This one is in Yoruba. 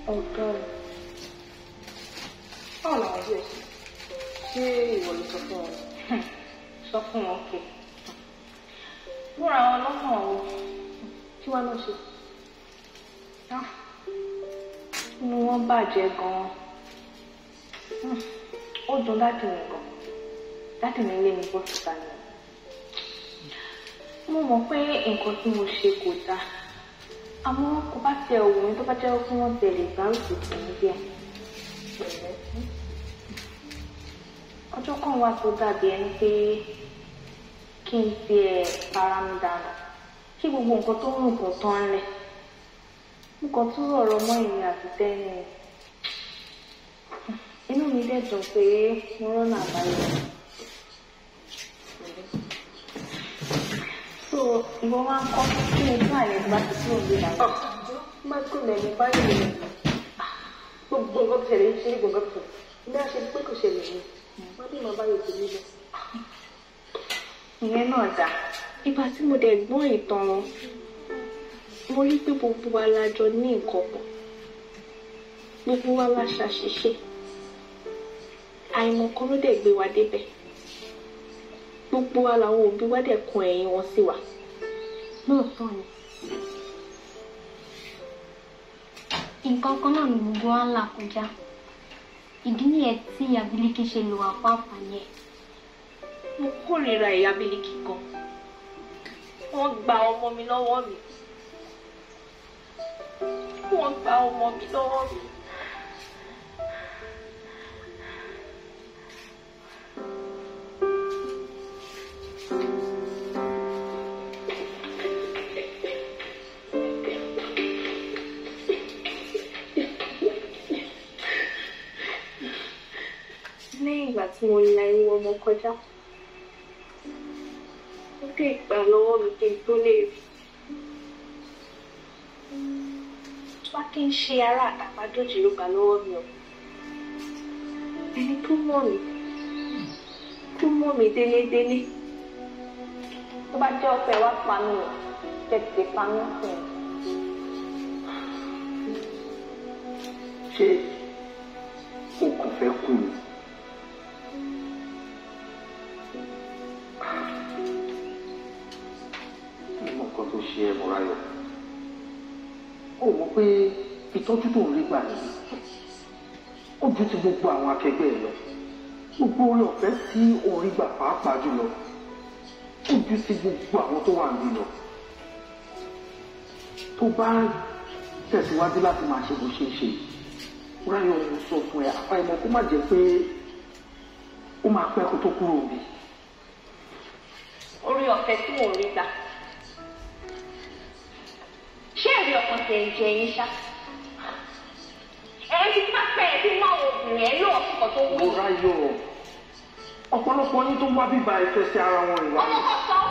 ọ̀gá rẹ̀ báwo làwọn bí ẹ ṣe ṣé ìwọ ló sọ fún wọn sọ fún wọn kẹ múra wọn lọ́kàn o kí wọ́n lọ ṣe inú wọn bàjẹ́ gan-an ó dùn dáàdì mi gan dáàdì mi lé mi bọ́ síta ni mo mọ̀ pé nǹkan tí mo ṣe kò dáa àmọ́ kò bá tẹ òwò mi tó bá jẹ́ kí wọ́n tẹ̀lé ìgbárùkù tì mí díẹ̀ ọjọ́ kan wà tó dàbí ẹni pé kí n tiẹ̀ para mi dànù kí gbogbo nǹkan tó ń rùn kò tán lẹ̀ mo kàn tún rọ̀rọ̀ mọ́ ìrìn àti tẹ́ni inú mi dẹ̀ dùn pé mo rọ́nà àbáyọ. so ìwọ máa ń kọ́ kí ni fún àyẹ̀ tó bá ti kúrò ní ìlànà. má kó lẹ́nu báyìí lè gbogbo nǹkan tó ṣẹlẹ̀ ń ṣe gbogbo nǹkan tó ní àṣẹ pé kò ṣẹlẹ̀ ni wọ́n dì máa báyìí tèmi lọ. ìyẹn náà dà ìgbà tí mo dẹ̀ gbọ́ ìtàn wọn mo rí pé gbogbo wa la jọ ní nǹkan pọ̀ gbogbo wa la ṣàṣìṣe àìmọ̀kan ló dẹ̀ gbé wa débẹ̀ gbogbo wa làwọn òbí wa dẹ̀ kun ẹ̀yìn wọn sí wa. lóòótọ́ ni nǹkan kan náà ni gbogbo wa ń là kọjá ìdí nìyẹn tí ìyá Bílíkì ṣe lò wá fún àǹfààní ẹ̀. mo kórìíra ìyá Bílíkì gan wọ́n gba ọmọ mi lọ́wọ́ mi wọ́n gba ọmọ mi lọ́wọ́ mi. lẹ́yìn ìgbà tí mo la irú ọmọ kọjá ó dé ìgbà lọ́wọ́ mi kí n tó lè rí wá kí n ṣe ara àtàpàdójì ló gbà lọ́wọ́ mi o ẹni tó mọ̀ mí tó mọ̀ mí délédélé tó bá jẹ́ ọ̀fẹ́ wá pa mí o tètè pa mí fún mi. ṣé o kò fẹ́ kú ni. nínú nǹkan tó ṣe ẹ́ Mọ́ráyọ̀ ó mọ̀ pé ìtọ́jú tó ń rí gbà nìyí ó ju ti gbogbo àwọn akẹgbẹ́ ẹ lọ gbogbo orí ọ̀fẹ́ tí orí gbà pàápàá jùlọ ó ju ti gbogbo àwọn tó wà níbí lọ tó bá tẹ̀síwájú láti máa ṣe bó ṣe ń ṣe Mọ́ráyọ̀ mo sọ fún ẹ àfàìmọ̀ kó má jẹ́ pé ó máa pẹ́ kó tó kúrò níbí. orí ọ̀fẹ́ tí mò ń rí gbà ṣé ẹ̀rí ọkàn tẹ̀ ń jẹ yín ṣá ẹ̀rí tí máa pẹ́ ẹ̀ tí mú àwọn obìnrin ẹ̀ ló ọ̀sùn kan tó wù. Mọ́ráyọ̀ ọ̀pọ̀lọpọ̀ yín tó wá bíbá ẹ fẹsẹ̀ ara wọn ìwà ọmọ kan sọ